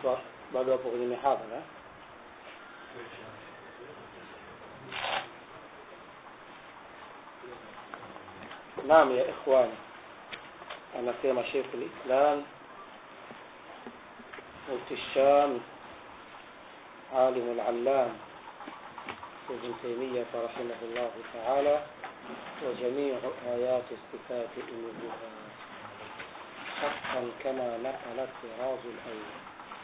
watu bado wapo kwenye mihadhara naam ya ikhwani anasema Sheikh al-Islam مفتي الشام عالم العلام ابن تيمية رحمه الله تعالى وجميع آيات الصفات ألوهها حقا كما نقل الطراز الأول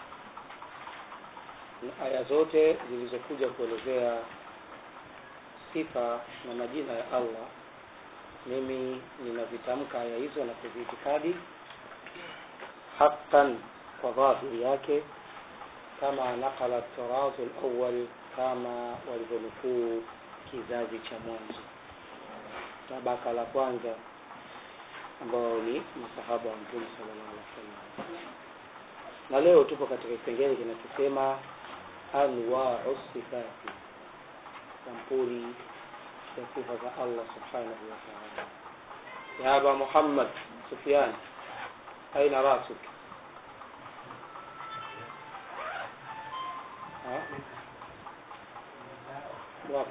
aya zote zilizokuja kuelezea sifa na majina ya Allah mimi ninazitamka aya hizo na kuziitikadi haqqan kwa dhahiri yake kama nakala tarazu alawwal kama walivyonukuu kizazi cha mwanzo tabaka la kwanza ambao ni masahaba wa mtume sallallahu alaihi wasallam na leo tupo katika kipengele kinachosema anwau sifati sampuli ya sifa za allah subhanahu wa taala ya aba muhammad sufyan aina rasuk Ha? wapi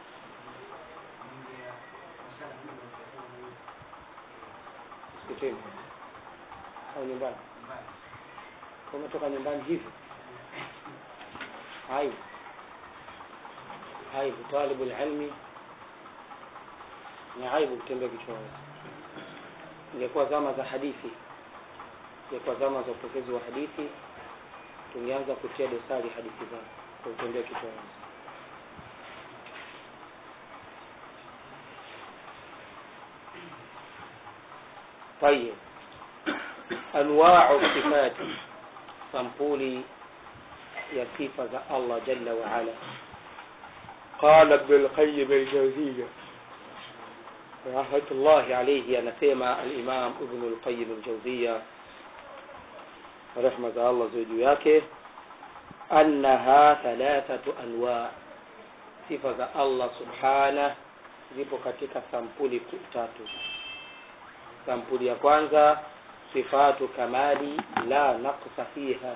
msikitini au nyumbani umetoka nyumbani hivi aibu aibu talibu lilmi ni aibu kutembea kichwa wazi ingekuwa zama za hadithi ingekuwa zama za upokezi wa hadithi tungeanza kutia dosari hadithi zao kwa kutembea kichwa wazi طيب انواع الصفات sampuli ya sifa za Allah jalla wa ala قال ابن القيم الجوزية رحمة الله عليه anasema الإمام ابن القيم الجوزية رحمة الله زوجه yake أنها ثلاثة أنواع sifa za Allah subhana zipo katika sampuli tatu sampuli ya kwanza sifatu kamali la naqsa fiha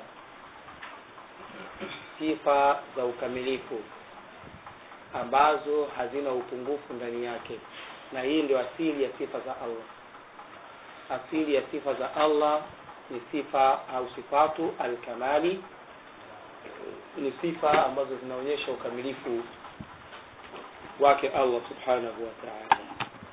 sifa za ukamilifu ambazo hazina upungufu ndani yake na hii ndio asili ya sifa za Allah asili ya sifa za Allah ni sifa au sifatu alkamali ni sifa ambazo zinaonyesha ukamilifu wake Allah subhanahu wa ta'ala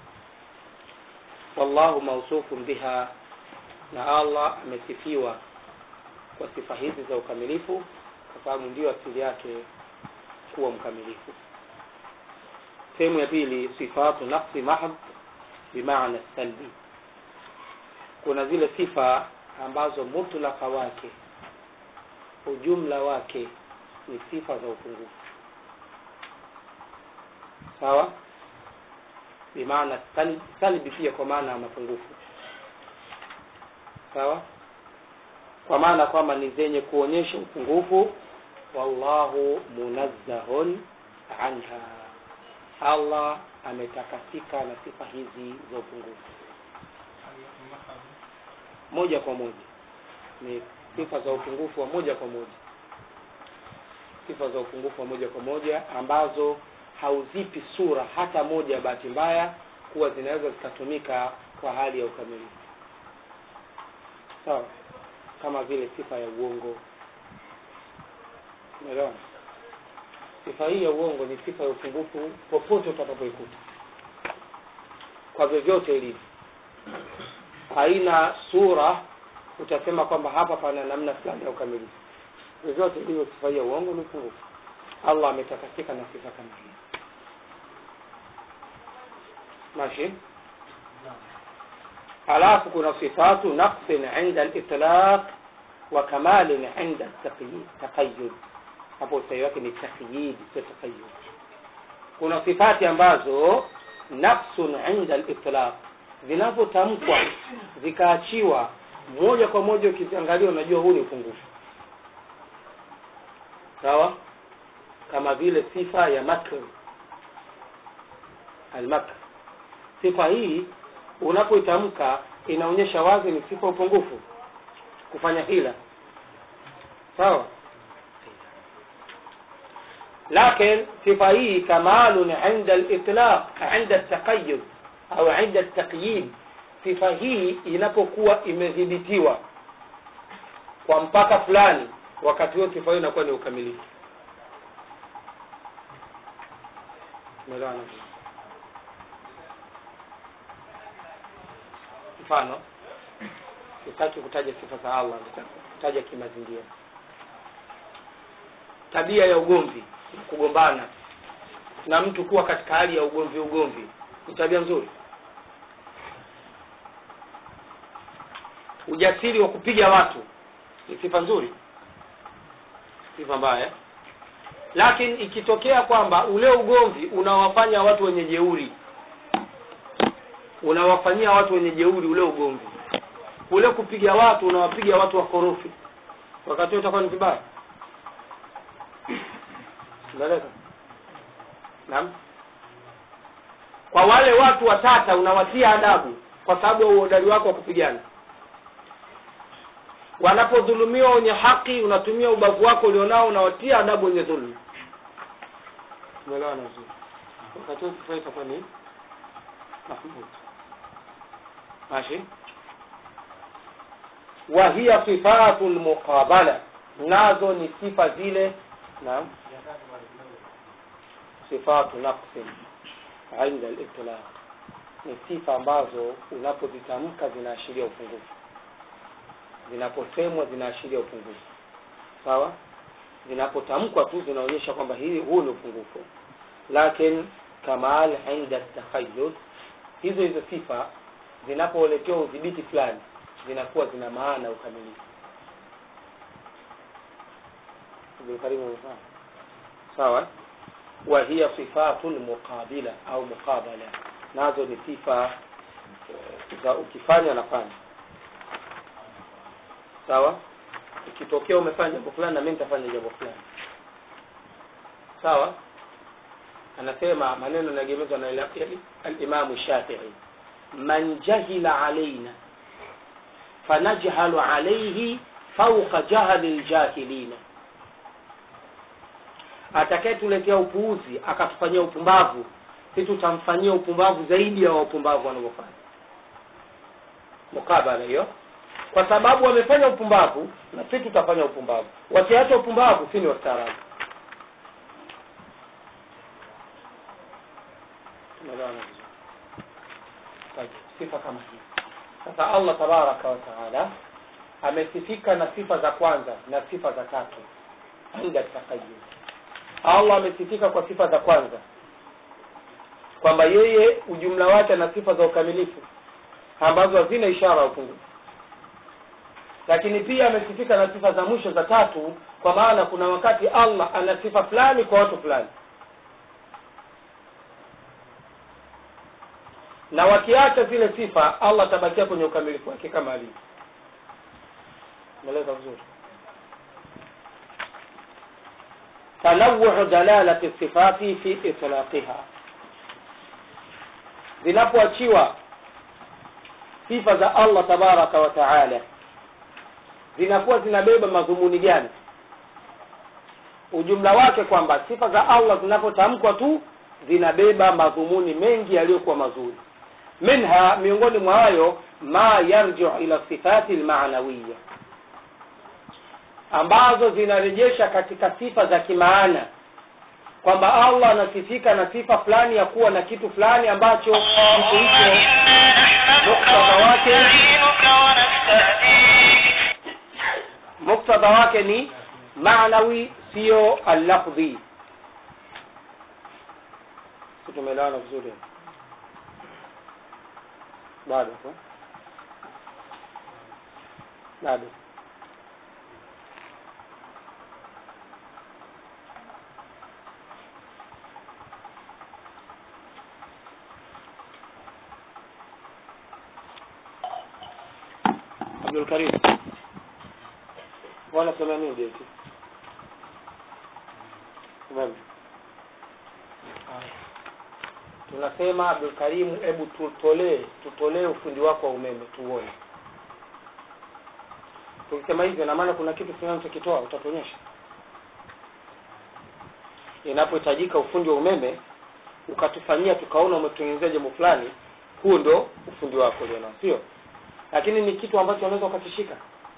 wallahu mawsufun biha na Allah amesifiwa kwa sifa hizi za ukamilifu kwa sababu ndio asili yake kuwa mkamilifu sehemu ya pili sifatu nafsi mahd bimaana salbi kuna zile sifa ambazo mutlaka wake ujumla wake ni sifa za upungufu sawa bimaana sal- salbi pia kwa maana ya mapungufu sawa kwa maana kwamba ni zenye kuonyesha upungufu wallahu munazzahun anha allah ametakasika na sifa hizi za upungufu moja kwa moja ni sifa za upungufu wa moja kwa moja sifa za upungufu wa moja kwa moja ambazo hauzipi sura hata moja ya bahati mbaya kuwa zinaweza zikatumika kwa hali ya ukamilifu sawa kama vile sifa ya uongo umeelewa sifa hii ya uongo ni sifa ya upungufu popote utakapoikuta kwa vyovyote ilivyo haina sura utasema kwamba hapa pana namna fulani ya ukamilifu vyovyote ilivyo sifa hii ya uongo ni upungufu allah ametakasika na sifa kama hii ماشي halafu kuna sifatu naqsin inda litlaq wa kamalin inda taqayud hapo usahi wake ni taqyid sio taqayud kuna sifati ambazo naqsun inda litlaq zinapotamkwa zikaachiwa moja kwa moja ukiziangalia unajua huu ni upungufu sawa kama vile sifa ya makr almakr sifa hii unapoitamka inaonyesha wazi ni sifa upungufu kufanya hila sawa لكن صفة hii كمال عند الإطلاق عند التقيد au عند التقييد sifa hii inapokuwa imedhibitiwa kwa mpaka fulani wakati huo sifa hiyo inakuwa ni ukamilifu Umeelewana? mfano sitaki kutaja sifa za allah kutaja kimazingira tabia ya ugomvi kugombana na mtu kuwa katika hali ya ugomvi ugomvi ni tabia nzuri ujasiri wa kupiga watu ni sifa nzuri sifa mbaya lakini ikitokea kwamba ule ugomvi unawafanya watu wenye jeuri unawafanyia watu wenye jeuri ule ugomvi ule kupiga watu unawapiga watu wakorofi wakati huo utakuwa ni vibaya unaeleka naam kwa wale watu watata unawatia adabu kwa sababu ya uhodari wako wa kupigana wanapodhulumiwa wenye haki unatumia ubavu wako ulionao unawatia adabu wenye dhulmu umeelewana vizuri wakati huo sifa itakuwa ni mahmud ماشي وهي صفات المقابلة nazo ni sifa zile naam sifatu naqsin inda al-itlaq ni sifa ambazo unapozitamka zinaashiria upungufu zinaposemwa zinaashiria upungufu sawa zinapotamkwa tu zinaonyesha kwamba hii huu ni upungufu lakin kamal inda takhayyud hizo hizo sifa zinapoletewa udhibiti fulani zinakuwa zina maana ukamilifu karibu sawa wa hiya sifatu lmuqabila au muqabala nazo ni sifa za ukifanya nafanya sawa ikitokea umefanya jambo fulani na mimi nitafanya jambo fulani sawa anasema maneno yanaegemezwa na alimamu shafii man jahila alaina fanajhalu alaihi fauqa jahli ljahilina atakayetuletea upuuzi akatufanyia upumbavu si tutamfanyia upumbavu zaidi ya wapumbavu wanavyofanya mukabala hiyo kwa sababu wamefanya upumbavu na si tutafanya upumbavu wakiacha upumbavu si ni wastaarabu tumeelewana vizuri sifa kama hii sasa allah tabaraka wataala amesifika na sifa za kwanza na sifa za tatu inda takayud allah amesifika kwa sifa za kwanza kwamba yeye ujumla wake ana sifa za ukamilifu ambazo hazina ishara ya upungufu lakini pia amesifika na sifa za mwisho za tatu kwa maana kuna wakati allah ana sifa fulani kwa watu fulani na wakiacha zile sifa allah atabakia kwenye ukamilifu wake kama alivyo umeeleza vizuri tanawuhu dalalati sifati fi itlaqiha zinapoachiwa sifa za allah tabaraka wa taala zinakuwa zinabeba madhumuni gani ujumla wake kwamba sifa za allah zinapotamkwa tu zinabeba madhumuni mengi yaliyokuwa mazuri minha miongoni mwa hayo ma yarjiu ila sifati lmanawiya ambazo zinarejesha katika sifa za kimaana kwamba allah anasifika na sifa fulani ya kuwa na kitu fulani ambacho kitu hicho muktadha wake muktadha wake ni maanawi sio allafdhi tumeelewana vizuri bado bado Abdul Karim bwana sema nini deti umeme tunasema Abdul Karim hebu tutolee tutolee ufundi wako wa umeme tuone tukisema hivyo na maana kuna kitu fulani tukitoa utatuonyesha inapohitajika ufundi wa umeme ukatufanyia tukaona umetutengenezea jambo fulani huo ndo ufundi wako ulionao sio lakini ni kitu ambacho unaweza ukakishika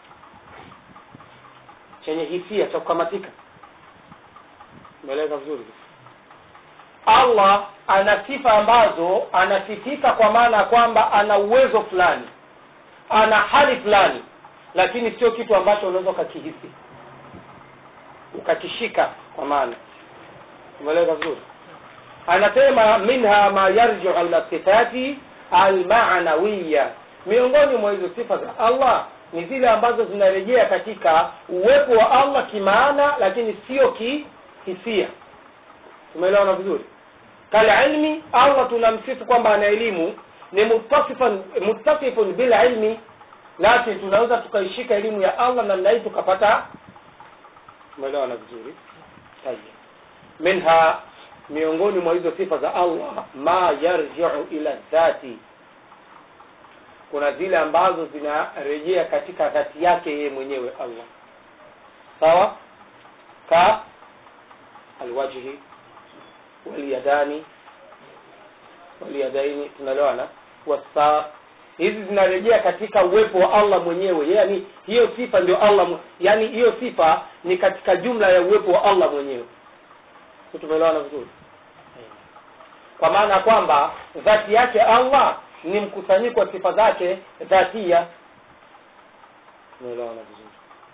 chenye hisia cha kukamatika umeeleza vizuri allah ana sifa ambazo anasifika kwa maana ya kwamba ana uwezo fulani ana hali fulani lakini sio kitu ambacho unaweza ukakihisi ukakishika kwa maana umeeleza vizuri anasema minha ma yarjiu ila sifati almanawiya miongoni mwa hizo sifa za allah ni zile ambazo zinarejea katika uwepo wa allah kimaana lakini sio kihisia tumeelewana vizuri kalilmi allah tunamsifu kwamba ana elimu ni muttasifan muttasifun bililmi lakini tunaweza tukaishika elimu ya allah namna hii tukapata tumeelewana vizuri tayeb minha miongoni mwa hizo sifa za allah ma yarjiu ila dhati kuna zile ambazo zinarejea katika dhati yake yeye mwenyewe allah sawa ka alwajhi walyadani walyadaini tunalewana wasa hizi zinarejea katika uwepo wa allah mwenyewe yani hiyo sifa ndio allah yani hiyo sifa ni katika jumla ya uwepo wa allah mwenyewe tumeelewana vizuri kwa maana ya kwamba dhati yake allah ni mkusanyiko wa sifa zake dhatia tumeelewana vizuri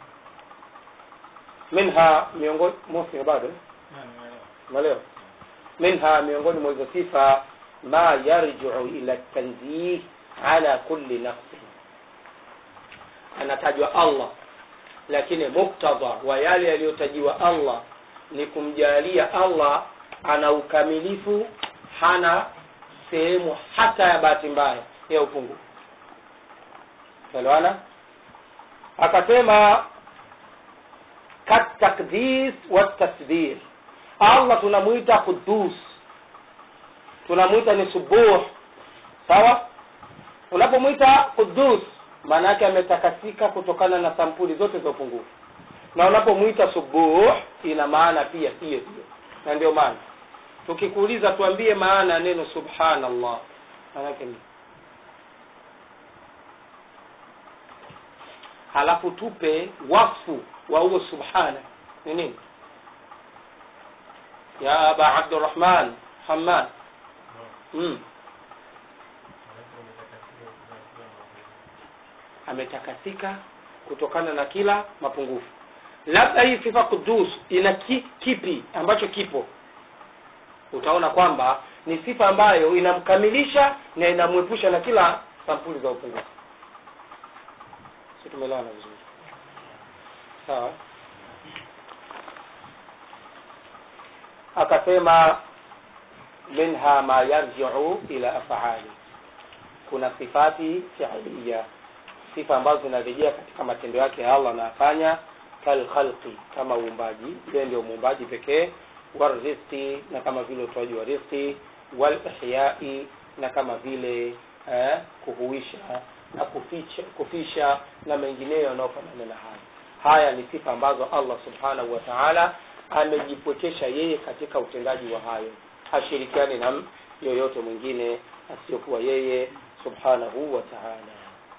minha miongoni mosi bado umeelewa minha miongoni mwa hizo sifa ma yarjiu ila tanzih ala kulli nafsin anatajwa allah lakini muktadha wa yale yaliyotajiwa allah ni kumjalia allah ana ukamilifu hana sehemu hata ya bahati mbaya ya upungufu elewana akasema katakdis watasdir allah tunamwita qudus tunamwita ni subuh sawa unapomwita qudus maana yake ametakasika kutokana na sampuli zote za upungufu na unapomwita subuh ina maana pia hiyo hiyo na ndio maana tukikuuliza tuambie maana ya neno subhanallah maanake ni halafu tupe wasfu wa huo subhana ni nini ya aba abdurahman hamad mm. ametakasika kutokana na kila mapungufu labda hii sifa kudus ina ki, kipi ambacho kipo utaona kwamba ni sifa ambayo inamkamilisha na inamwepusha na kila sampuli za upungufu si tumeelewana vizuri sawa akasema minha ma yarjiu ila afali kuna sifati fiilia sifa ambazo zinarejea katika matendo yake ya allah anayafanya kalkhalqi kama uumbaji yeye ndio muumbaji pekee warizqi na kama vile utoaji wa rizqi walihyai na kama vile eh, kuhuisha na kuficha, kufisha na mengineyo yanayofanana na haya haya ni sifa ambazo allah subhanahu wa taala amejipwekesha yeye katika utendaji wa hayo hashirikiani na yoyote mwingine asiyokuwa yeye subhanahu wa taala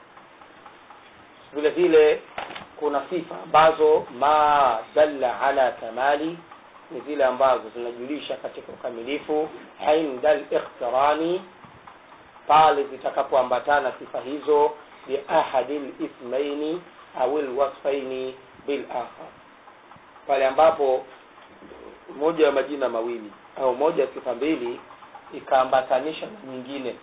vile vile kuna sifa ambazo ma dalla ala kamali ni zile ambazo zinajulisha katika ukamilifu inda likhtirani pale zitakapoambatana sifa hizo biahadi lismaini au lwasfaini bilakhar pale ambapo moja ya majina mawili au moja ya sifa mbili ikaambatanisha na nyingine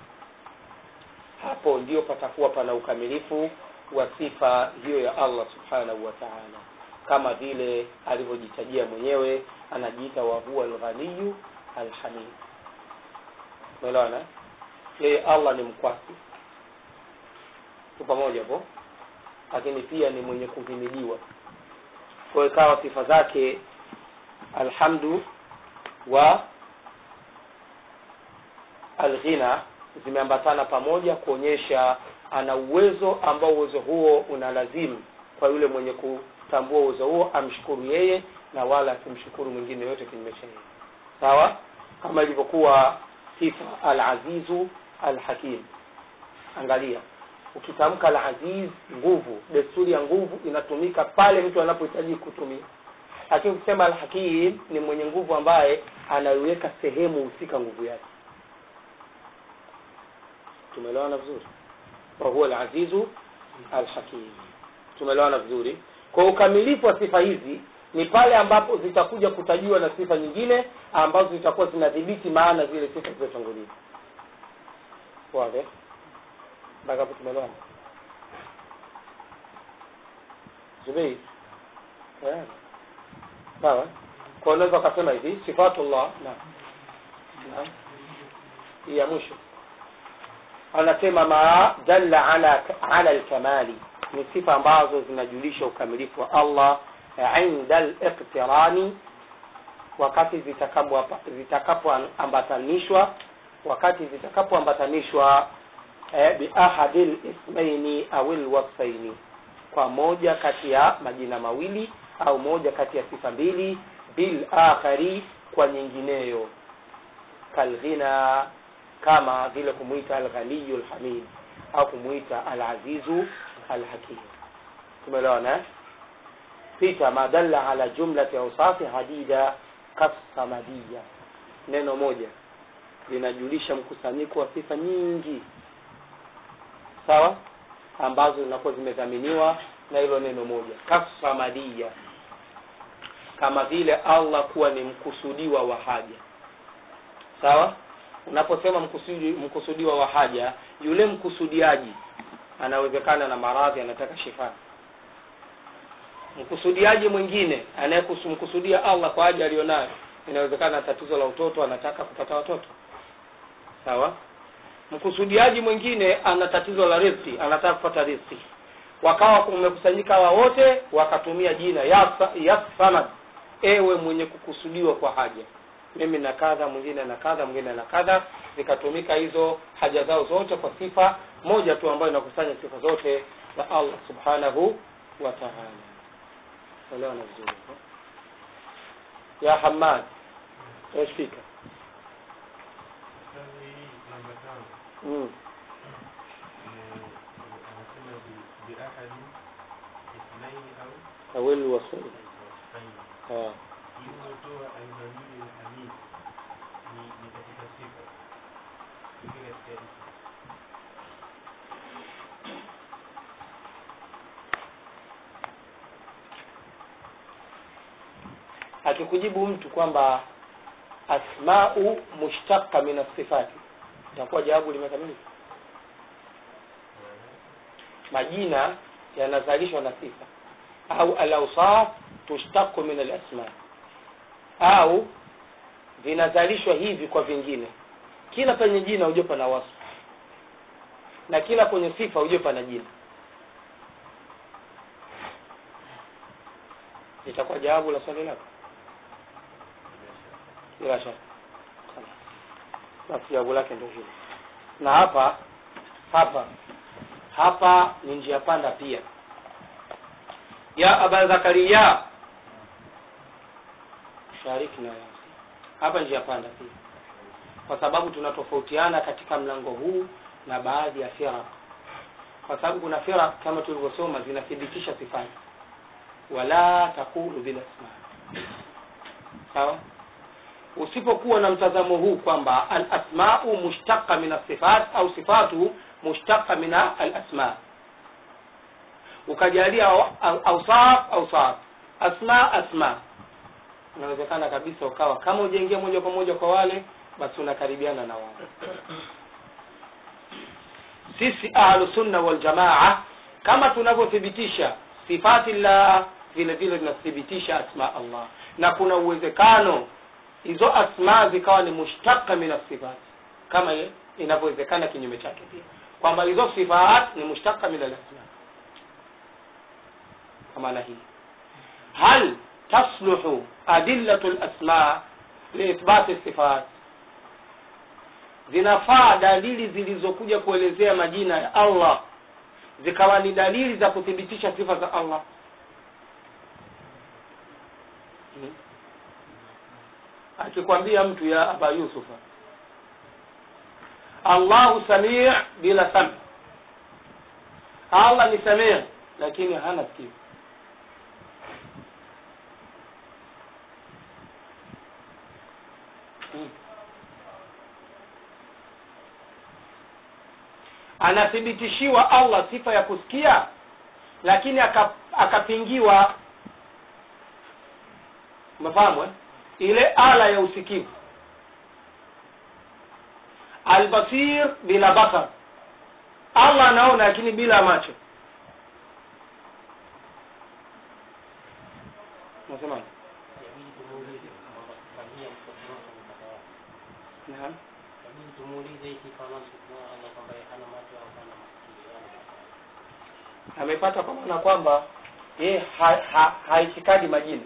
hapo ndio patakuwa pana ukamilifu wa sifa hiyo ya allah subhanahu wa taala kama vile alivyojitajia mwenyewe anajiita wahuwa alghaniyu alhamid umeelewana yeye allah ni mkwasi tu pamoja po lakini pia ni mwenye kuhimiliwa kwa ikawa sifa zake alhamdu wa alghina zimeambatana pamoja kuonyesha ana uwezo ambao uwezo huo una lazimu kwa yule mwenye kutambua uwezo huo amshukuru yeye na wala asimshukuru mwingine yote kinyume cha yeye sawa kama ilivyokuwa sifa al-azizu al-hakim angalia ukitamka al-aziz nguvu desturi ya nguvu inatumika pale mtu anapohitaji kutumia lakini ukisema al-hakim ni mwenye nguvu ambaye anaiweka sehemu husika nguvu yake tumeelewana vizuri wa huwa al-azizu al-hakim tumeelewana vizuri kwa ukamilifu wa sifa hizi ni pale ambapo zitakuja kutajiwa na sifa nyingine ambazo zitakuwa zinadhibiti maana zile sifa zilizotangulia wazi mpaka hapo tumeelewana Zubeir eh sawa kwa unaweza ukasema hivi sifatullah na naam hii ya mwisho anasema ma dalla ala ala alkamali ni sifa ambazo zinajulisha ukamilifu wa Allah inda al-iqtirani wakati zitakapoambatanishwa wakati zitakapoambatanishwa eh, bi ahadil ismaini au alwasfaini kwa moja kati ya majina mawili au moja kati ya sifa mbili bil akhari kwa nyingineyo kalghina kama vile kumuita alghaniyu alhamid au kumuita alazizu alhakim tumeelewana eh? sita ma dalla ala jumlati awsafi hadida kasamadiya neno moja linajulisha mkusanyiko wa sifa nyingi sawa ambazo zinakuwa zimedhaminiwa na hilo neno moja kasamadiya kama vile allah kuwa ni mkusudiwa wa haja sawa unaposema mkusudi, mkusudiwa wa haja yule mkusudiaji anawezekana na maradhi anataka shifa mkusudiaji mwingine anayemkusudia allah kwa haja aliyonayo inawezekana tatizo la utoto anataka kupata watoto sawa mkusudiaji mwingine ana tatizo la riziki anataka kupata riziki wakawa kumekusanyika hawa wote wakatumia jina ya samad ewe mwenye kukusudiwa kwa haja mimi na kadha mwingine na kadha mwingine na kadha zikatumika hizo haja zao zote kwa sifa moja tu ambayo inakusanya sifa zote za allah subhanahu wa taala elewana vizuri ya hamad fika mm. awil wasai ah. ilivyotoa alghaniyu lhamid ni ni katika sifa ingine katika ismu akikujibu mtu kwamba asmau mushtaqa min asifati itakuwa jawabu limekamilika majina yanazalishwa na sifa au alausaf tushtaqu min alasma au vinazalishwa hivi kwa vingine kila penye jina hujue pana wasfu na kila kwenye sifa hujue pana jina itakuwa jawabu la swali lako bila shaka basi jawabu lake ndio hilo na hapa hapa hapa ni njia panda pia ya aba zakaria shariki na hapa njia panda pia kwa sababu tunatofautiana katika mlango huu na baadhi ya firaq kwa sababu kuna firaq kama tulivyosoma zinathibitisha sifati wala taqulu bila asma sawa usipokuwa na mtazamo huu kwamba alasmau mushtaqa min asifat au sifatu mushtaqa min alasma ukajalia awsaf awsaf asma asma inawezekana kabisa ukawa kama ujaingia moja kwa moja kwa wale basi unakaribiana na wao sisi ahlu sunna wal jamaa kama tunavyothibitisha sifati llah vile vile tunathibitisha asma allah na kuna uwezekano hizo asma zikawa ni mushtaka min asifat kama inavyowezekana kinyume chake pia kwamba hizo sifat ni mushtaka min alasma kwa maana hii hal tasluhu adillatu lasma liithbati sifat zinafaa dalili zilizokuja kuelezea majina ya allah zikawa ni dalili za kuthibitisha sifa za allah hmm? akikwambia mtu ya aba yusufa allahu samii bila sami allah ni samii lakini hana sikio hmm. anathibitishiwa allah sifa ya kusikia lakini aka- akapingiwa umefahamu eh? ile ala ya usikivu albasir bila basar allah anaona lakini bila macho nasemaje Inabidi tumuulize kwamba kufanyia mtoto wako mpaka wapi. Naam. Inabidi tumuulize hii sifa anazosema Allah kwamba yeye hana macho au hana masikio, yani mpaka wapi. amepata kwa maana kwamba yeye ha- ha- haitikadi majini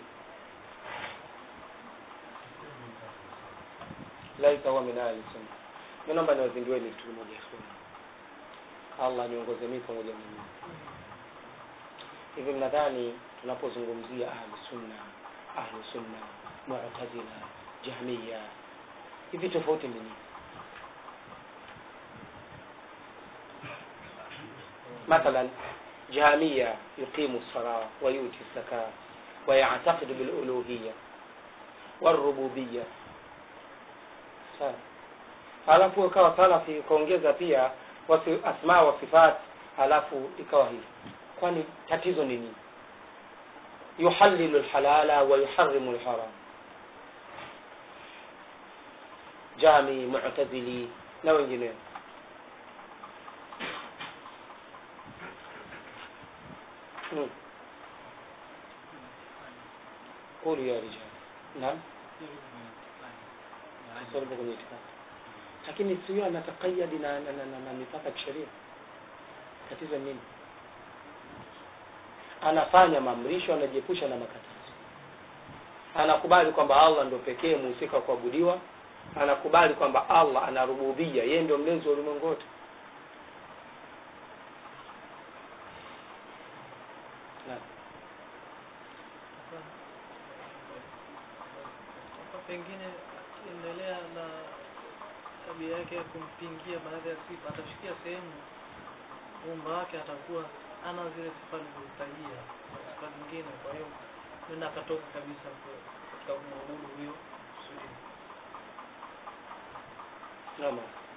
laisa huwa min ahli sunna mi naomba niwazindueni kitu kimoja sunna allah niongoze mii pamoja na nyinyi hivi mnadhani tunapozungumzia ahlu sunna ahlu sunna mu'tazila jahmiya hivi tofauti ni nini مثلا جهمية يقيم الصلاة ويؤتي الزكاة ويعتقد بالألوهية والربوبية sawa alafu ikawa salafi ukaongeza pia wasi, asma wa sifat alafu ikawa hivi kwani tatizo ni nini yuhalilu lhalala wa yuharimu lharam jami mutazili na wengineo Hmm. qulu ya rijal naam swali lipo kwenye itikadi lakini sio anatakayadi na, na, na, na, na mipaka ya kisheria tatizo ni nini anafanya maamrisho anajiepusha na makatazo anakubali kwamba allah ndio pekee muhusika wa kuabudiwa anakubali kwamba allah anarububia yeye ndio mlezi wa ulimwengu wote Naam. Hapa pengine akiendelea na tabia yake ya kumpingia baadhi ya sifa, atafikia sehemu umba wake atakuwa ana zile sifa alizozitajia na sifa zingine, kwa hiyo nenda akatoka kabisa kwa- katika kumwabudu huyo kusudi. Naam.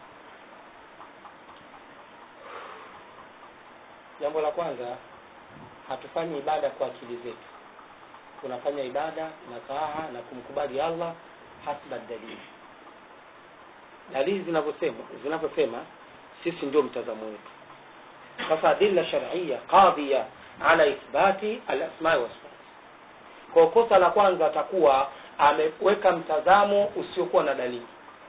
Jambo la kwanza hatufanyi ibada kwa akili zetu. Tunafanya ibada na taa na kumkubali Allah hasba dalili. Dalili zinavyosema zinavyosema sisi ndio mtazamo wetu. Sasa adilla shar'iyya qadhiya ala ithbati al-asma wa sifat. Kwa kosa la kwanza atakuwa ameweka mtazamo usiokuwa na dalili.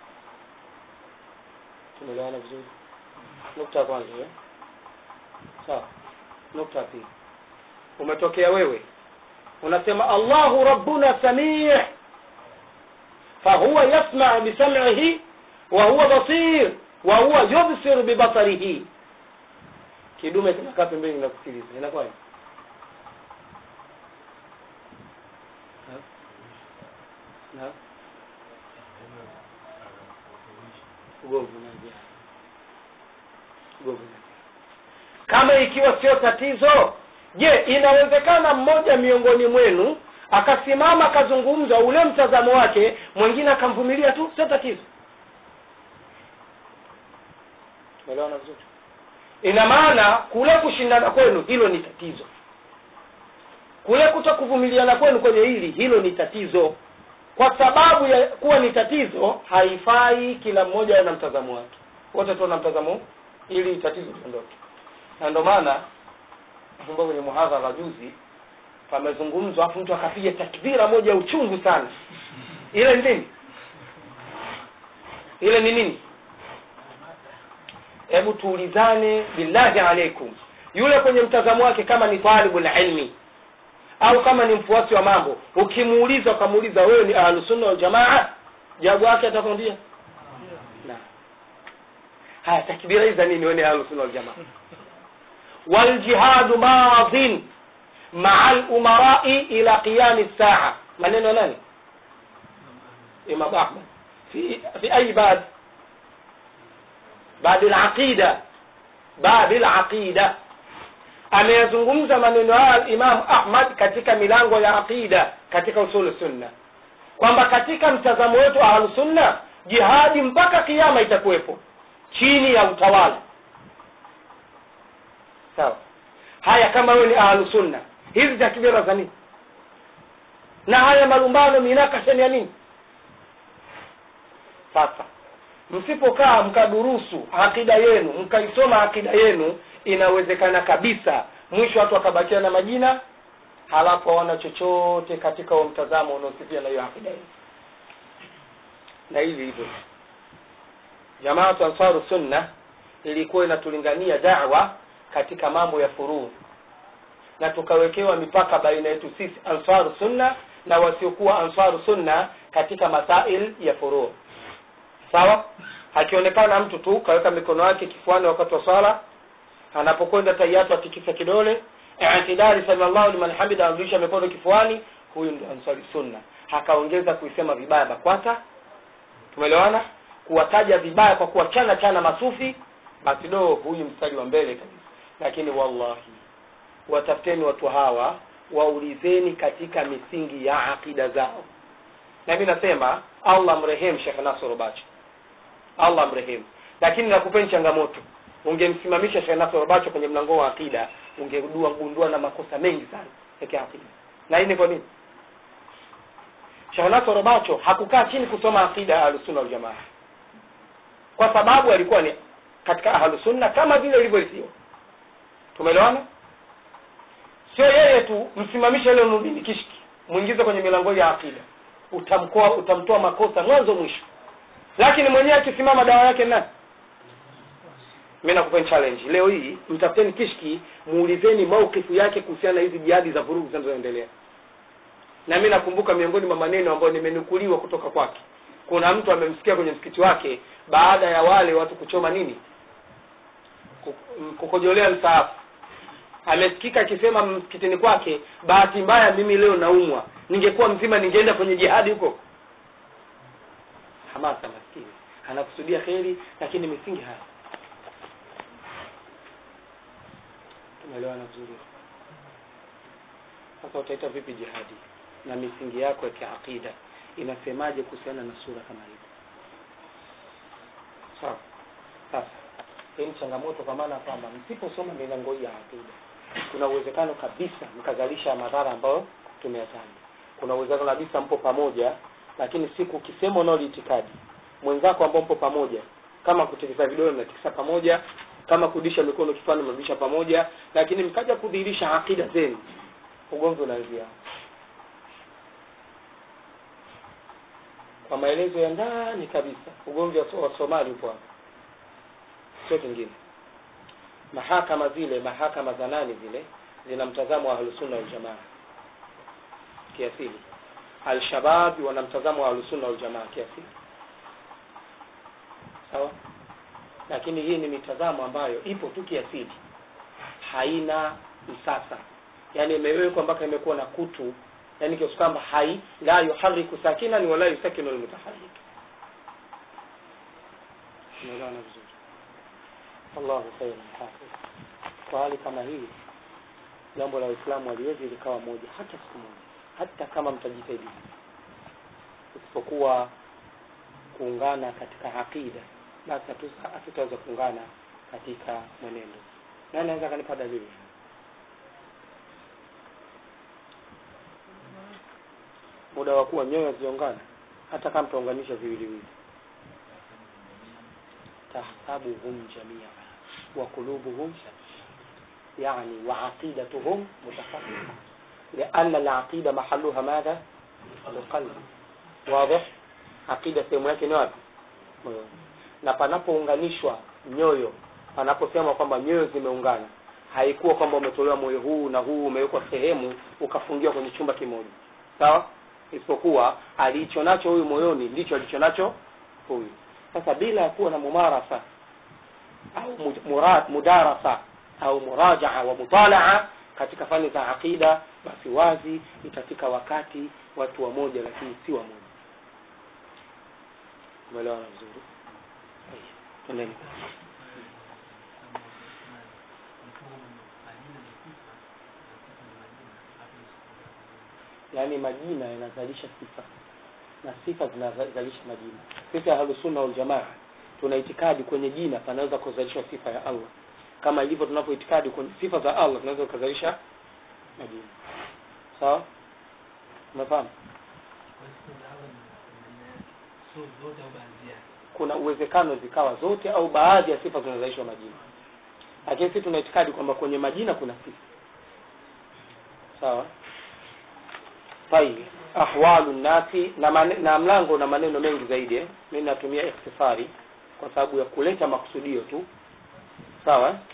tumeelewana vizuri nukta ya kwanza eh? sawa nukta ya pili umetokea wewe unasema allahu rabbuna samii fahuwa yasmau bisam'ihi wa huwa basir wa huwa yubsiru bibasarihi kidume kinakaa pembeni na kusikiliza inakuwaje Na? Na? ugomvi unaingia ugomvi unaingia kama ikiwa sio tatizo je inawezekana mmoja miongoni mwenu akasimama akazungumza ule mtazamo wake mwingine akamvumilia tu sio tatizo umeelewana vizuri ina maana kule kushindana kwenu hilo ni tatizo kule kuto kuvumiliana kwenu kwenye hili hilo ni tatizo kwa sababu ya kuwa ni tatizo haifai kila mmoja awe na mtazamo wake wote tuwe na mtazamo huu, ili tatizo liondoke na ndio maana nakumbuka kwenye muhadhara juzi pamezungumzwa afu mtu akapiga takbira moja ya uchungu sana ile ni nini ile ni nini hebu tuulizane billahi alaikum yule kwenye mtazamo wake kama ni talibul ilmi au kama ni mfuasi wa mambo ukimuuliza ukamuuliza wewe ni ahlusunna waljamaa jawabu wake atakwambia na haya takbira hizi za nini wewe ni ahlusunna waljamaa waljihadu madin maa lumarai ila qiyami saa maneno nani imam ahmad fi, fi ayi bab babi laqida babi laqida ameyazungumza maneno haya imamu ahmad katika milango ya aqida katika usulu sunna kwamba katika mtazamo wetu ahlusunna jihadi mpaka kiama itakuwepo chini ya utawala sawa haya kama wewe ni ahlusunna hizi takbira za nini na haya malumbano minakashani ya nini sasa msipokaa mkadurusu akida yenu mkaisoma akida yenu inawezekana kabisa mwisho watu wakabakia na majina halafu hawana chochote katika huo mtazamo unaosifia na hiyo akida yenu na hivi hivyo jamaatu ansaru sunna ilikuwa inatulingania dawa katika mambo ya furuu na tukawekewa mipaka baina yetu sisi ansaru sunna na wasiokuwa ansaru sunna katika masail ya furuu sawa akionekana mtu tu kaweka mikono yake kifuani wakati wa swala anapokwenda tayatu atikisa kidole itidali samiallahu liman hamida anarudisha mikono kifuani huyu ndio ansari sunna akaongeza kuisema vibaya bakwata tumeelewana kuwataja vibaya kwa kuwachana chana masufi basi do huyu mstari wa mbele kabisa lakini wallahi watafuteni watu hawa waulizeni katika misingi ya aqida zao na mi nasema allah mrehemu shekh nasoro bacho allah mrehemu lakini nakupeni changamoto ungemsimamisha shekh nasoro bacho kwenye mlango wa aqida ungegundua gundua na makosa mengi sana ya kiaqida na hii ni kwa nini shekh nasoro bacho hakukaa chini kusoma aqida ya ahlusunna waljamaa kwa sababu alikuwa ni katika ahlusunna kama vile ilivyorithiwa tumeelewana sio yeye tu msimamishe ile nurdini kishki mwingize kwenye milango ya akida utamkoa utamtoa makosa mwanzo mwisho lakini mwenyewe akisimama dawa yake nani mi nakupeni challenge leo hii mtafuteni kishki muulizeni maukifu yake kuhusiana na hizi jihadi za vurugu zinazoendelea na mi nakumbuka miongoni mwa maneno ambayo nimenukuliwa kutoka kwake kuna mtu amemsikia kwenye msikiti wake baada ya wale watu kuchoma nini kukojolea msaafu amesikika akisema msikitini kwake bahati mbaya mimi leo naumwa ningekuwa mzima ningeenda kwenye jihadi huko hamasa maskini anakusudia kheri lakini misingi haya tumeelewana vizuri sasa utaita vipi jihadi na misingi yako ya kiaqida inasemaje kuhusiana na sura kama hivi sawa sasa hii ni changamoto kwa maana kwamba msiposoma milango hii ya aqida kuna uwezekano kabisa mkazalisha madhara ambayo tumeyataja kuna uwezekano kabisa mpo pamoja lakini siku ukisema unao itikadi mwenzako ambao mpo pamoja kama kutikisa vidole mnatikisa pamoja kama kurudisha mikono kifuani mnarudisha pamoja lakini mkaja kudhihirisha akida zenu ugomvi unaanzia kwa maelezo ya ndani kabisa ugomvi wa wa somali upo hapa sio kingine mahakama zile mahakama za nani zile zina mtazamo wa ahlusunna waljamaa kiasili alshababi wana mtazamo wa ahlusunna waljamaa kiasili sawa lakini hii ni mitazamo ambayo ipo tu kiasili haina msasa yaani imewekwa mpaka imekuwa na kutu yaani kiasi kwamba hai la yuhariku sakinan wala yusakinu lmutaharik umeelewana vizuri allahu khairan hafidh kwa hali kama hii jambo la uislamu haliwezi likawa moja hata siku moja hata kama mtajitahidi isipokuwa kuungana katika aqida basi hatutaweza kuungana katika mwenendo nani anaweza akanipa dalili muda wa kuwa nyoyo hazijaungana hata kama mtaunganisha viwiliwili tahsabuhum jamia wa qulubuhum يعني وعقيدتهم متفرقة لأن العقيدة محلها ماذا؟ القلب واضح؟ عقيدة sehemu yake ni wapi? Moyoni. Na panapounganishwa nyoyo, panaposema kwamba nyoyo zimeungana, haikuwa kwamba umetolewa moyo huu na huu umewekwa sehemu ukafungiwa kwenye chumba kimoja, sawa? Isipokuwa alicho nacho huyu moyoni ndicho alicho nacho huyu. Sasa bila ya kuwa na mumarasa au murad, mudarasa au murajaa wa mutalaa katika fani za aqida basi wazi itafika wakati watu wamoja lakini si wamoja umeelewana vizuri Tuendeni. yaani majina yanazalisha sifa na sifa zinazalisha majina sisi ahlusunna waljamaa tuna itikadi kwenye jina panaweza kuzalishwa sifa ya allah kama ilivyo tunapoitikadi kwenye sifa za allah tunaweza kuzalisha majina sawa umefahamu kuna uwezekano zikawa zote au baadhi ya sifa zinazalishwa majina lakini sisi tuna itikadi kwamba kwenye majina kuna sifa sawa tayib ahwalu nnasi na, mane- na mlango na maneno mengi zaidi eh? mi natumia ikhtisari kwa sababu ya kuleta makusudio tu sawa eh?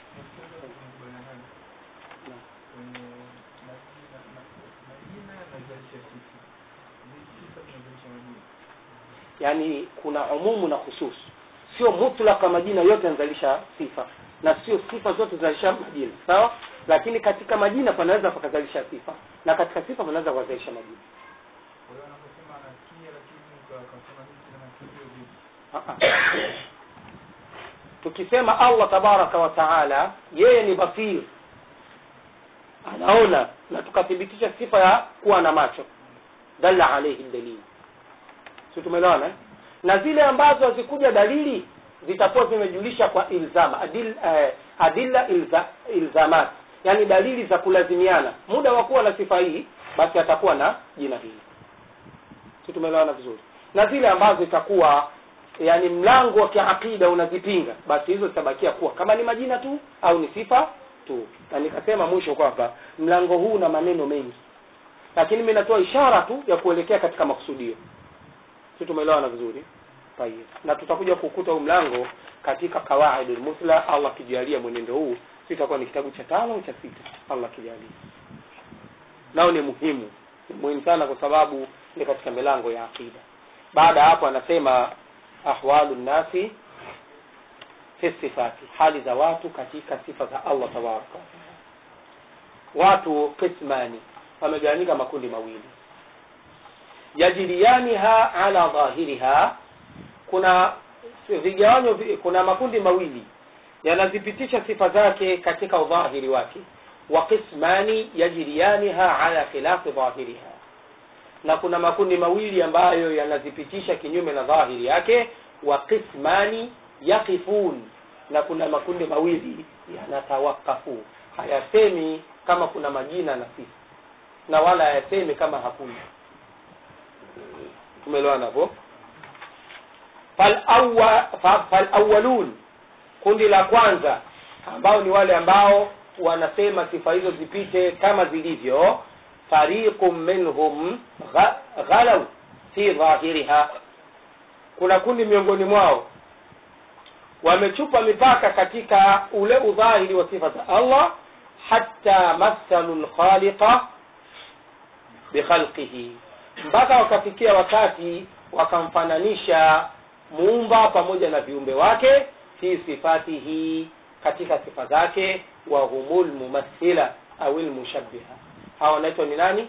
yaani kuna umumu na khusus sio mutlaka majina yote yanazalisha sifa na sio sifa zote zinazalisha majina sawa lakini katika majina panaweza pakazalisha sifa na katika sifa panaweza kuzalisha majina Ah, ah. tukisema allah tabaraka wa taala yeye ni basir anaona na tukathibitisha sifa ya kuwa na macho dalla alaihi dalili si tumeelewana eh? na zile ambazo hazikuja dalili zitakuwa zimejulisha kwa ilzama adil, eh, adilla ilza, ilzamat yani dalili za kulazimiana muda wa kuwa na sifa hii basi atakuwa na jina hili si tumeelewana vizuri na zile ambazo itakuwa yani mlango wa kiakida unazipinga basi hizo zitabakia kuwa kama ni majina tu au ni sifa tu na nikasema mwisho kwamba mlango huu una maneno mengi lakini mi natoa ishara tu ya kuelekea katika makusudio si tumeelewana vizuri tayeb na tutakuja kukuta huu mlango katika kawaidul musla allah akijalia mwenendo huu sitakuwa ni kitabu cha tano cha sita allah akijalia nao ni muhimu ni muhimu sana kwa sababu ni katika milango ya aqida baada ya hapo anasema ahwalu nnasi fi sifati hali za watu katika sifa za allah tabaraka wataala watu qismani wamegawanyika makundi mawili yajriyaniha ala dhahiriha kuna vigawanyo vi- kuna makundi mawili yanazipitisha sifa zake katika udhahiri wake wa qismani yajriyaniha ala khilafi dhahiriha na kuna makundi mawili ambayo yanazipitisha kinyume na dhahiri yake wa qismani yaqifun na kuna makundi mawili yanatawakafu hayasemi kama kuna majina na sifa na wala hayasemi kama hakuna tumeelewana hapo Falawwa- fa- falawwalun kundi la kwanza ambao ni wale ambao wanasema sifa hizo zipite kama zilivyo fariqun minhum gha- ghalau fi dhahiriha kuna kundi miongoni mwao wamechupa mipaka katika ule udhahiri wa sifa za allah hatta mathalu lkhaliqa bikhalqihi mpaka wakafikia wakati wakamfananisha muumba pamoja na viumbe wake fi sifatihi katika sifa zake wa humul mumathila au lmushabiha hawa wanaitwa ni nani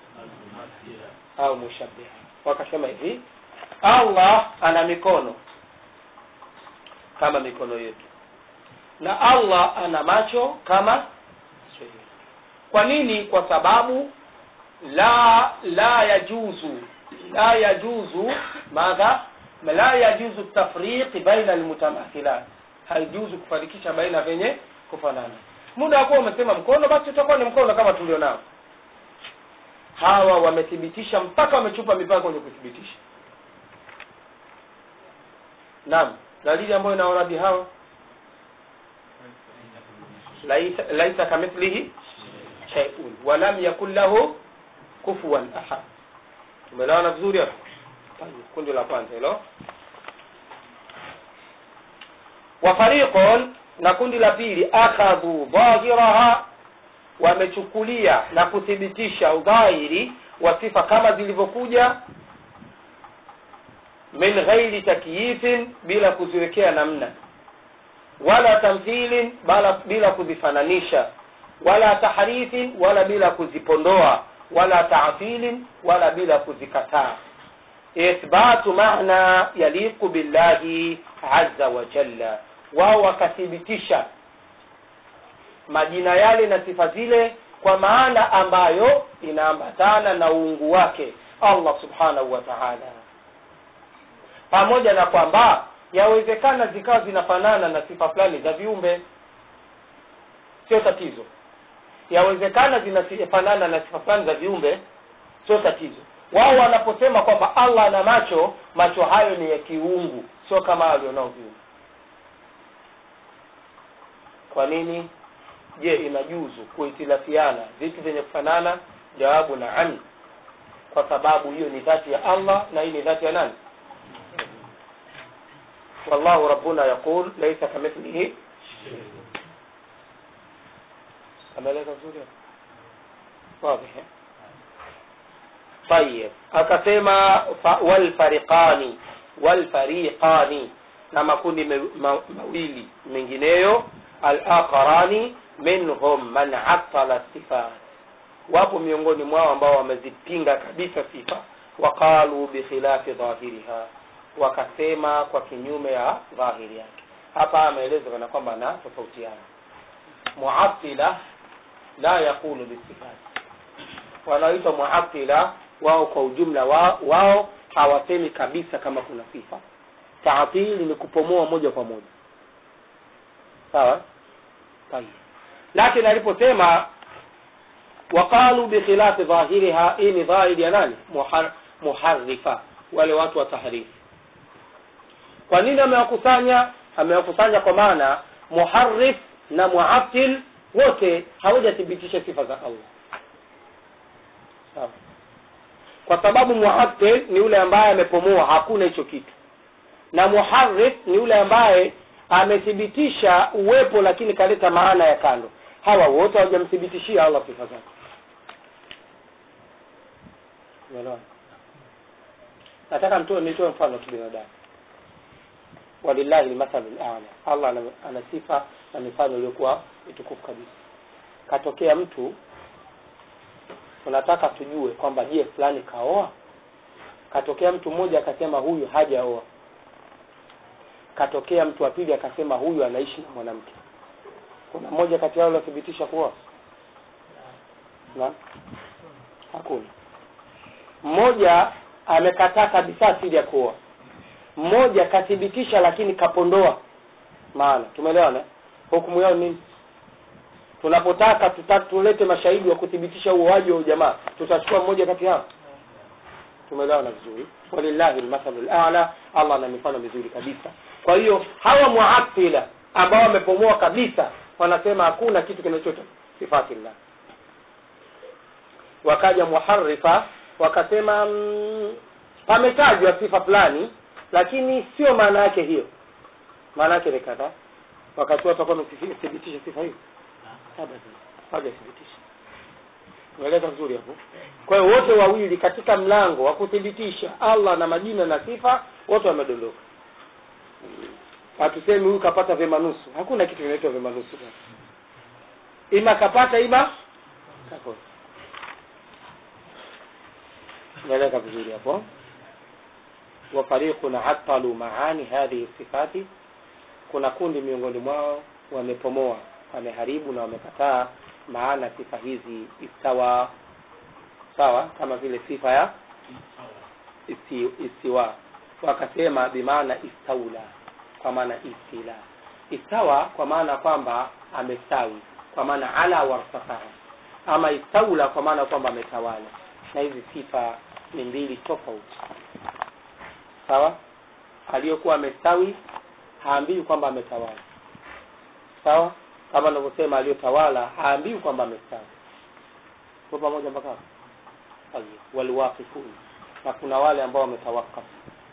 au mushabiha wakasema hivi allah ana mikono kama mikono yetu na allah ana macho kama macho yetu kwa nini kwa sababu la la yajuzu la yajuzu madha la yajuzu tafriqi baina almutamathilat haijuzu kufarikisha baina vyenye kufanana muda wa kuwa umesema mkono basi utakuwa ni mkono kama tulio nao hawa wamethibitisha mpaka wamechupa mipaka kwenye kuthibitisha naam dalili ambayo inawaradi hawa laisa, laisa kamithlihi shay'un wa lam yakun lahu kufuwan ahad tumeelewana vizuri hapo Tayeb, kundi la kwanza hilo wa fariqun na kundi la pili akhadhu dhahiraha wamechukulia na kuthibitisha udhahiri wa sifa kama zilivyokuja min ghairi takyifin bila kuziwekea namna wala tamthilin bala bila kuzifananisha wala tahrifin wala bila kuzipondoa wala taatilin wala bila kuzikataa ithbatu maana yaliqu billahi azza wa jalla wao wakathibitisha majina yale na sifa zile kwa maana ambayo inaambatana na uungu wake allah subhanahu wa taala pamoja na kwamba yawezekana zikawa zinafanana na sifa fulani za viumbe sio tatizo yawezekana zinafanana na sifa fulani za viumbe sio tatizo wao wanaposema kwamba allah ana macho macho hayo ni ya kiungu sio kama walionao viumbe kwa nini je inajuzu kuhitilafiana vitu vyenye kufanana jawabu naam kwa sababu hiyo ni dhati ya allah na hii ni dhati ya nani wallahu rabbuna yaqul laisa kamithlihi ameeleza vizuri wazi طيب akasema walfariqani walfariqani na makundi mawili mengineyo alaqarani minhum man attala sifat wapo miongoni mwao ambao wamezipinga kabisa sifa waqalu bikhilafi dhahiriha wakasema kwa kinyume ya dhahiri yake hapa ameeleza kana kwamba na tofautiana muatila la yaqulu bisifat wanaoitwa muatila wao kwa ujumla wao, wao hawasemi kabisa kama kuna sifa taatili ni kupomoa moja kwa moja sawa tayeb lakini aliposema waqalu bikhilafi dhahiriha hii ni dhahiri ya nani Muhar, muharifa wale watu wa tahrifu kwa nini amewakusanya amewakusanya kwa maana muharif na muatil wote hawajathibitisha sifa za allah sawa kwa sababu muatil ni yule ambaye amepomoa hakuna hicho kitu na muharif ni yule ambaye amethibitisha uwepo lakini kaleta maana ya kando hawa wote hawajamthibitishia allah sifa zake umeelewa nataka mtoe nitoe mfano tu binadamu walillahi lmathalu lala allah ana, ana sifa na mifano iliyokuwa mitukufu kabisa katokea mtu tunataka tujue kwamba je fulani kaoa katokea mtu mmoja akasema huyu hajaoa katokea mtu wa pili akasema huyu anaishi na mwanamke kuna mmoja kati yao aliothibitisha kuoa na hakuna mmoja amekataa kabisa asili ya kuoa mmoja kathibitisha lakini kapondoa maana tumeelewana hukumu yao nini tunapotaka tuta, tulete mashahidi wa kuthibitisha uoaji wa ujamaa tutachukua mmoja kati yao tumeelewana vizuri walillahi lmathalu lala allah ana mifano mizuri kabisa kwa hiyo hawa muatila ambao wamepomoa kabisa wanasema hakuna kitu kinachoita sifatillah wakaja muharifa wakasema mm, pametajwa sifa fulani lakini sio maana yake hiyo maana yake ni kadhaa wakati watakuwa wamethibitisha sifa hiyo hawajathibitisha unaeleza vizuri hapo kwa hiyo wote wawili katika mlango wa kuthibitisha allah na majina na sifa wote wamedondoka hatusemi huyu kapata vyema nusu hakuna kitu kinaitwa vyema nusu ima kapata ima kakosa unaeleka vizuri hapo wafariqun atalu maani hadhihi sifati kuna kundi miongoni mwao wamepomoa wameharibu na wamekataa maana sifa hizi istawa sawa kama vile sifa ya isti, istiwa wakasema bimaana istaula kwa maana istila istawa kwa maana kwamba amestawi kwa maana ala wartafaha ama istaula kwa maana kwamba ametawala na hizi sifa ni mbili tofauti sawa aliyokuwa amestawi haambiwi kwamba ametawala sawa kama anavyosema aliyotawala haambiwi kwamba amestawi kwa pamoja mpaka hapo waliwaqifun na kuna wale ambao wametawakaf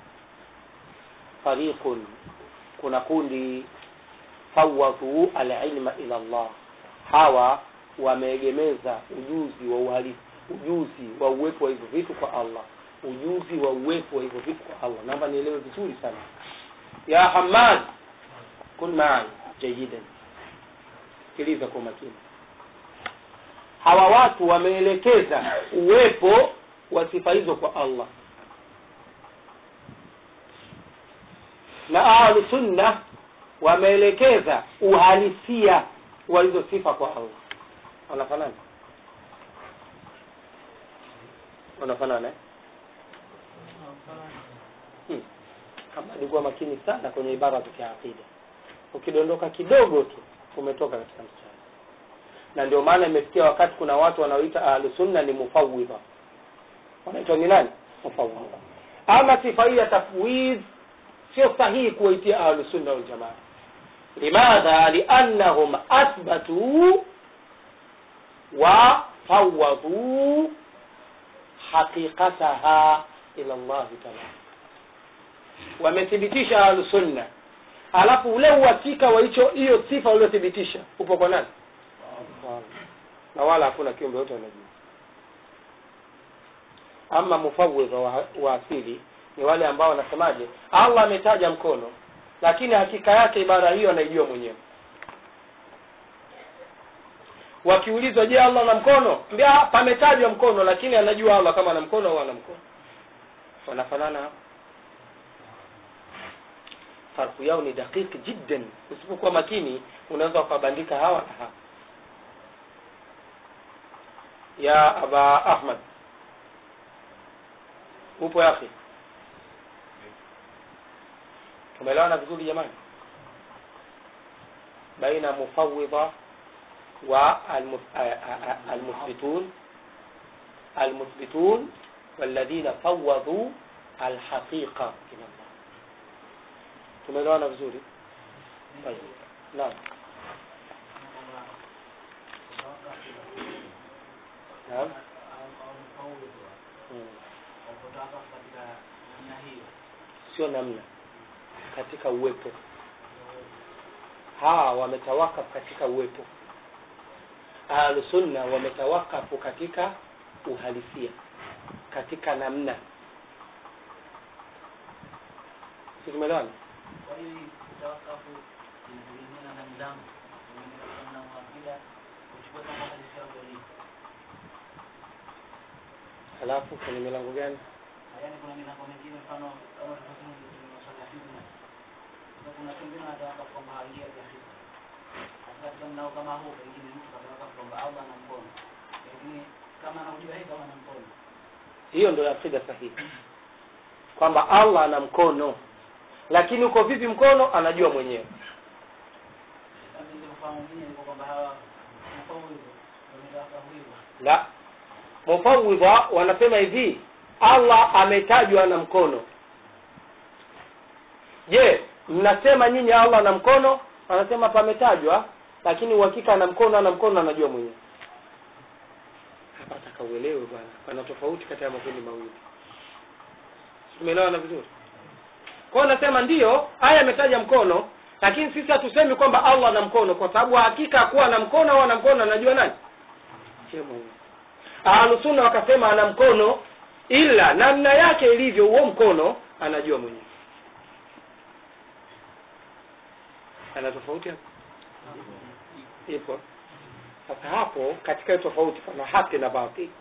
fariqun kuna kundi fawadhu alilma ila Allah hawa wameegemeza ujuzi wa uhalifu ujuzi wa uwepo wa hivyo vitu kwa Allah ujuzi wa uwepo wa hivyo vitu kwa Allah naomba nielewe vizuri sana ya Hamad kun maani jayidan sikiliza kwa makini hawa watu wameelekeza uwepo wa sifa hizo kwa allah na ahlu sunna wameelekeza uhalisia wa hizo sifa kwa allah wanafanana wanafanana eh? hmm. kama alikuwa makini sana kwenye ibara za kiaqida ukidondoka kidogo tu umetoka katika mstari na ndio maana imefikia wakati kuna watu wanaoita ahlusunna ni mufawidha wanaitwa ni nani mufawidha ama sifa hii ya tafwidh sio sahihi kuwaitia ahlusunna waljamaa limadha liannahum athbatuu وفوضوا حقيقتها إلى الله تعالى wamethibitisha ahlusunna alafu ule uhakika wa hicho hiyo sifa uliothibitisha upo kwa nani na wala hakuna kiumbe yote anajua ama mufawidha wa, wa asili ni wale ambao wanasemaje allah ametaja mkono lakini hakika yake ibara hiyo anaijua mwenyewe wakiulizwa je allah ana mkono mbia pametajwa mkono lakini anajua allah kama ana mkono au ana mkono wanafanana hapo farku yao ni dakiki jiddan usipokuwa makini unaweza ukabandika hawa na hawa ya aba ahmad upo yake tumeelewana vizuri jamani baina mufawidha والمثبتون المثبتون والذين فوضوا الحقيقة إلى الله tumeelewana vizuri طيب naam naam Hmm. sio namna katika uwepo hawa wametawakaf katika uwepo ahlusunna wametawakafu katika uhalisia katika namna si tumeelewana Kwa hiyo hii tawakafu inategemeana na mlango. Pengine katika mlango wa akida uchukue kama hadithi yako ilivyo. halafu kwenye milango gani Yaani kuna milango mingine mfano kama tulivyosema kwenye masuala ya fitna. Sasa kuna pengine watawakafu kwamba haingia katika fitna. Hasa katika mlango kama huu pengine mtu katawakafu kwamba Allah ana mkono. Pengine kama anaujua yeye kama ana mkono. hiyo ndio akida sahihi kwamba allah ana mkono lakini uko vipi mkono anajua mwenyewe Sasa ndio ufahamu mwenyewe iko kwamba hawa mkono hivyo. Wametawakafu hivyo. la mufawidha wanasema hivi allah ametajwa na mkono je mnasema nyinyi allah ana mkono anasema pametajwa lakini uhakika ana mkono ana mkono anajua mwenyewe hapa taka uelewe bwana pana tofauti kati ya makundi mawili tumeelewana vizuri kwao nasema ndiyo aya ametaja mkono lakini sisi hatusemi kwamba allah ana mkono kwa sababu hakika kuwa ana mkono au ana mkono anajua nani Yeye mwenyewe ahlusunna wakasema ana mkono ila namna yake ilivyo huo mkono anajua mwenyewe ana tofauti hapo ipo sasa hapo katika hiyo tofauti pana haki na batili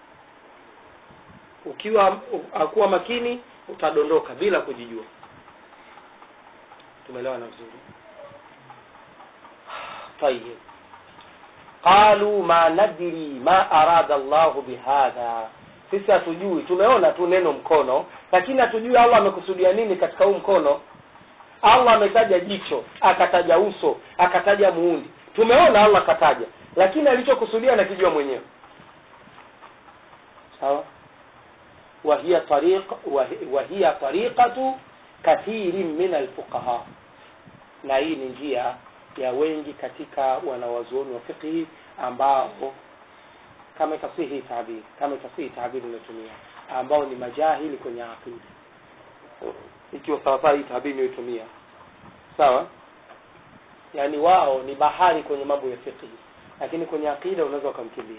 ukiwa akuwa makini utadondoka bila kujijua tumeelewana vizuri طيب qalu ma nadri ma arada llahu bihadha sisi hatujui tumeona tu neno mkono lakini hatujui allah amekusudia nini katika huu mkono allah ametaja jicho akataja uso akataja muundi tumeona allah akataja lakini alichokusudia nakijua mwenyewe sawa وهي طريق وهي طريقة كثير من الفقهاء na hii ni njia ya wengi katika wanawazuoni wa fiqhi ambao kama itasihi tabiri kama itasihi tabiri inatumia ambao ni majahili kwenye aqida ikiwa sawasawa hii tabiri inayotumia sawa yaani wao ni bahari kwenye mambo ya fiqhi lakini kwenye aqida unaweza ukamkimbia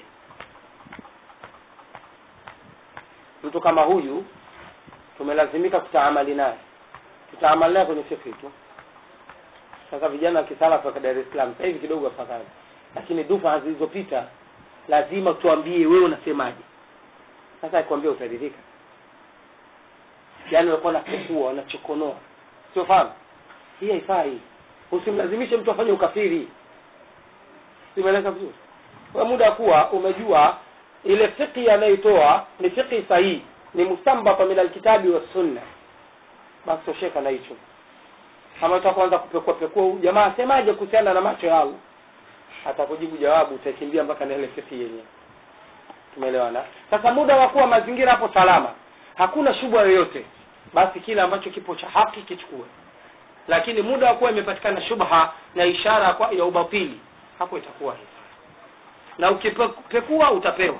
mtu kama huyu tumelazimika kutaamali naye tutaamali naye kwenye fikri tu sasa vijana wa kisalafu wa dar es salaam sasa hivi kidogo afadhali lakini dufa zilizopita lazima tuambie wewe unasemaje sasa akikwambia utaridhika yaani walikuwa napekua wanachokonoa sio fahamu hii haifai usimlazimishe mtu afanye ukafiri simeleka vizuri kwa muda kuwa umejua ile fiqhi anayoitoa ni fiqhi sahihi ni mustambata min alkitabi wa sunna basi tosheka na hicho kama utakuanza kupekua pekua huyu jamaa asemaje kuhusiana na macho ya Allah atakujibu jawabu utakimbia mpaka na ile fiqhi yenyewe tumeelewana sasa muda wa kuwa mazingira hapo salama hakuna shubha yoyote basi kile ambacho kipo cha haki kichukue lakini muda wa kuwa imepatikana shubha na ishara kwa, ya ubatili hapo itakuwa hivi na ukipekua utapewa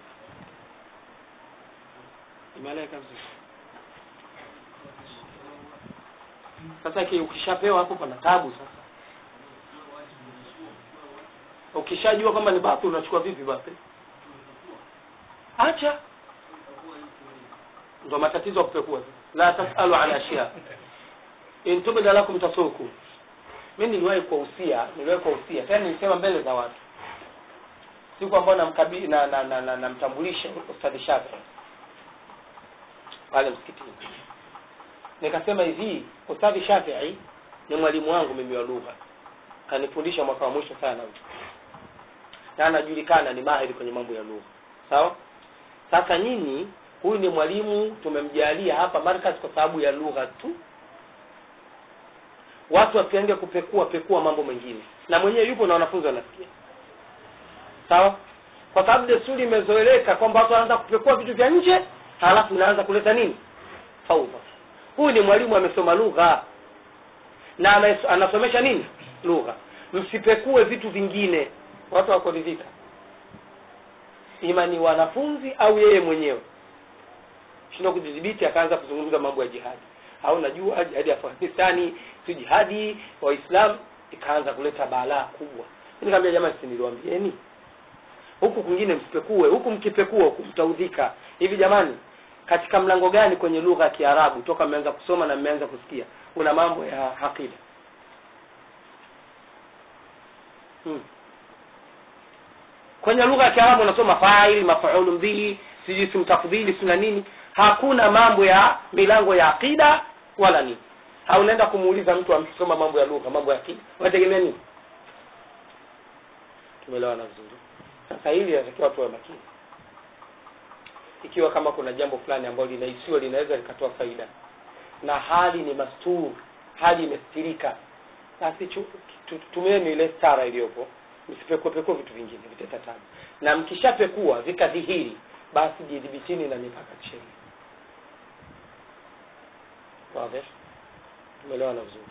imeeleka vizuri sasa ki- ukishapewa hapo pana tabu sasa ukishajua kwamba ni bathi unachukua vipi basi acha ndo matatizo ya kupekua sasa la tasalu an ashya in tubda lakum tasuku mi niliwahi kuwahusia niliwahi kuwahusia tena nilisema mbele za watu siku ambayo namkabili na na na, na, namtambulisha ustadhi Shafi pale msikitini nikasema hivi ustadhi Shafii ni mwalimu wangu mimi wa lugha kanifundisha mwaka wa mwisho sana huyu na anajulikana ni mahiri kwenye mambo ya lugha sawa sasa nyinyi huyu ni mwalimu tumemjalia hapa markaz kwa sababu ya lugha tu watu wasiende kupekua pekua mambo mengine na mwenyewe yupo na wanafunzi wanasikia sawa kwa sababu desturi imezoeleka kwamba watu wanaanza kupekua vitu vya nje halafu inaanza kuleta nini faudha huyu ni mwalimu amesoma lugha na ana- anasomesha nini lugha msipekue vitu vingine watu wakuridhika ima ni wanafunzi au yeye mwenyewe shindo kujidhibiti akaanza kuzungumza mambo ya jihadi au najua jihadi ya afghanistani si jihadi waislam ikaanza kuleta balaa kubwa nikamwambia jamani si niliwaambieni huku kwingine msipekue huku mkipekua huku mtaudhika hivi jamani katika mlango gani kwenye lugha ya kiarabu toka mmeanza kusoma na mmeanza kusikia una mambo ya aqida hmm. kwenye lugha ya kiarabu unasoma faili mafaulu bihi sijui simtafdhili sina nini hakuna mambo ya milango ya aqida wala nini au unaenda kumuuliza mtu amsoma mambo ya lugha mambo ya aqida unategemea nini tumeelewana vizuri sasa hili inatakiwa tuwe makini ikiwa kama kuna jambo fulani ambalo linahisiwa linaweza likatoa faida na hali ni mastur hali imestirika basi chu- tu- tumieni ile stara iliyopo msipekuepekue vitu vingine viteta tabu na mkishapekua vikadhihiri basi jidhibitini na mipaka ya kisheria wazi tumeelewana vizuri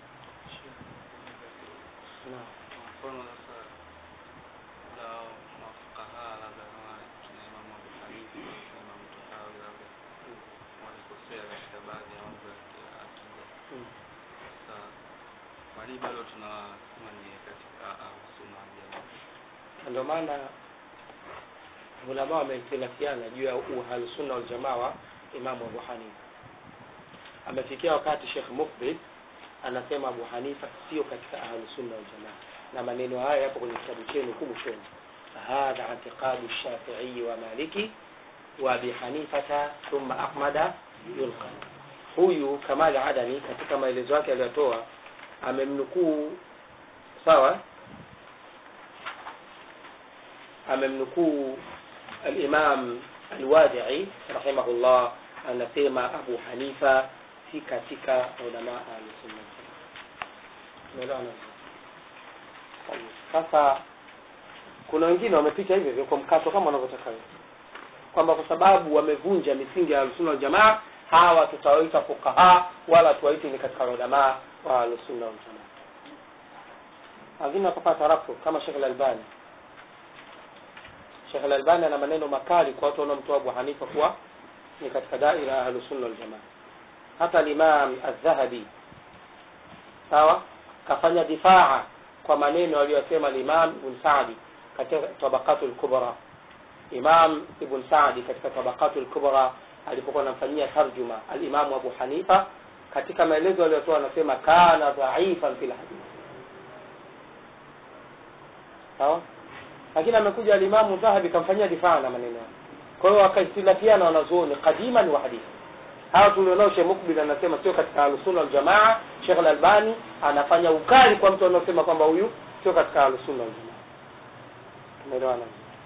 naam mfano sasa la mafukaha labda kama kina Imamu Abu Hanifa kina Imamu Tahawi labda walikosea katika baadhi ya mambo ya kiakida. Mm. Sasa wali bado tunasema ni katika Ahlusunna wal Jamaa. Na ndio maana ulama wamehtilafiana juu ya uhalusunna waljamaa wa imamu abu hanifa amefikia wakati shekh mukbil anasema abu hanifa sio katika ahlusunna waljamaa na maneno haya yapo kwenye kitabu chenu huku mwishoni hadha itiqadu shafiii wa maliki wa abi hanifata thumma ahmada yulqa huyu kamali adani katika maelezo yake aliyotoa amemnukuu sawa amemnukuu alimam alwadii rahimahullah anasema abu hanifa si katika ulama ahlusunna umeelewana vizuri? sasa kuna wengine wamepita hivyo hivyo kwa mkato kama wanavyotaka wewe kwamba kwa sababu wamevunja misingi ya ahlusunna waljamaa hawa tutawaita fukaha wala tuwaiti ni katika ulamaa wa ahlusunna waljamaa lakini wakapata tarafu kama shekh lalbani shekh lalbani ana maneno makali kwa watu wanaomtoa abu hanifa kuwa ni katika daira ya ahlusunna waljamaa hata alimam aldhahabi sawa kafanya difaa kwa maneno aliyosema alimam ibn sadi katika tabakatu lkubra imam ibn sadi katika tabakatu lkubra alipokuwa anamfanyia tarjuma alimamu abu hanifa katika maelezo aliyotoa anasema kana dhaifan fil hadith sawa lakini amekuja alimamu dhahabi kamfanyia difaa na maneno yake kwa hiyo wakaistilafiana wanazuoni qadiman wa hadithi hawa tulionao Sheikh Mukbil anasema sio katika Ahlusunna wal Jamaa. Sheikh Al-Albani anafanya ukali kwa mtu anaosema kwamba huyu sio katika Ahlusunna wal Jamaa. Tumeelewana?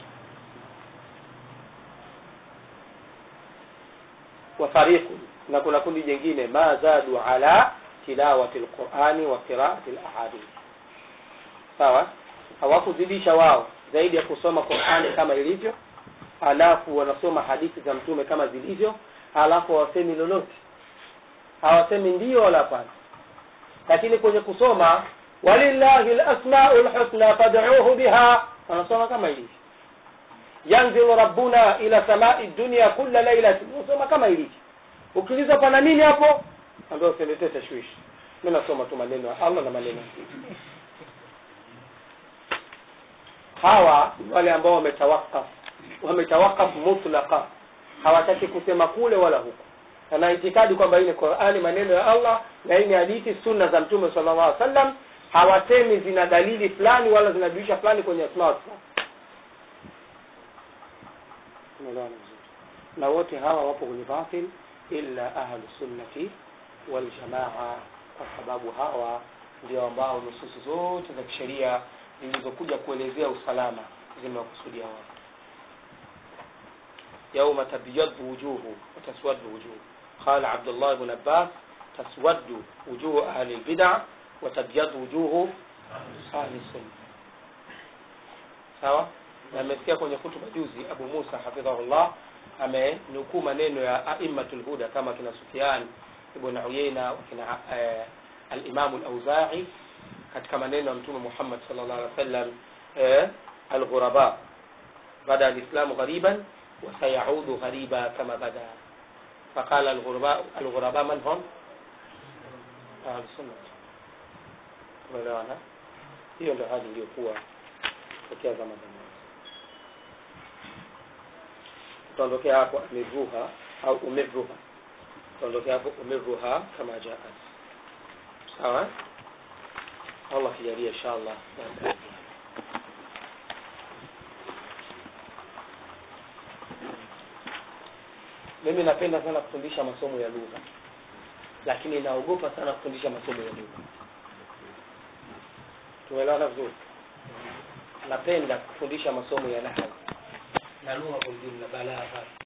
wa fariqu na kuna kundi jingine ma zadu ala tilawati alqurani wa qiraati alahadith sawa hawakuzidisha wao zaidi ya kusoma Qur'ani kama ilivyo alafu wanasoma hadithi za mtume kama zilivyo alafu hawasemi lolote hawasemi ndio wala hapana lakini kwenye kusoma walillahi alasmaul husna fad'uhu biha wanasoma kama ilivyo yanzilu rabbuna ila samai dunya kulla lailatin unasoma kama ilivyo ukiuliza pana nini hapo ambao usiletee tashwishi mimi nasoma tu maneno ya Allah na maneno ya Mtume hawa ni wale ambao wametawakaf wametawakaf mutlaqa hawataki kusema kule wala huku ana itikadi kwamba hii ni Qur'ani maneno ya Allah na hii ni hadithi sunna za mtume sallallahu alaihi wasallam hawasemi zina dalili fulani wala zinajulisha fulani kwenye asma wa sifat tumeelewana vizuri na wote hawa wapo kwenye batil illa ahlu sunnati wal jamaa kwa sababu hawa ndio ambao nususi zote za kisheria zilizokuja kuelezea usalama zimewakusudia wao يوم تبيض وجوه وتسود وجوه قال عبد الله بن عباس تسود وجوه أهل البدع وتبيض وجوه أهل السنة sawa na amesikia kwenye hutuba juzi Abu Musa hafidhahullah amenukuu maneno ya aimmatul huda kama kina Sufyan ibn Uyayna kina eh, al-Imam al-Auza'i katika maneno ya Mtume Muhammad sallallahu alaihi wasallam eh, al-ghuraba bada al-islamu ghariban وسيعود غريبا كما بدا فقال الغرباء الغرباء من هم؟ أهل السنة umeelewana hiyo ndio hali iliyokuwa tokea zama za mwanzo tutaondokea hapo amirruha au umirruha tutaondokea hapo umirruha kama jaat sawa allah kijalia inshallah mimi napenda sana kufundisha masomo ya lugha lakini naogopa sana kufundisha masomo ya lugha tumeelewana vizuri napenda kufundisha masomo ya nahwu na lugha kwa ujumla balagha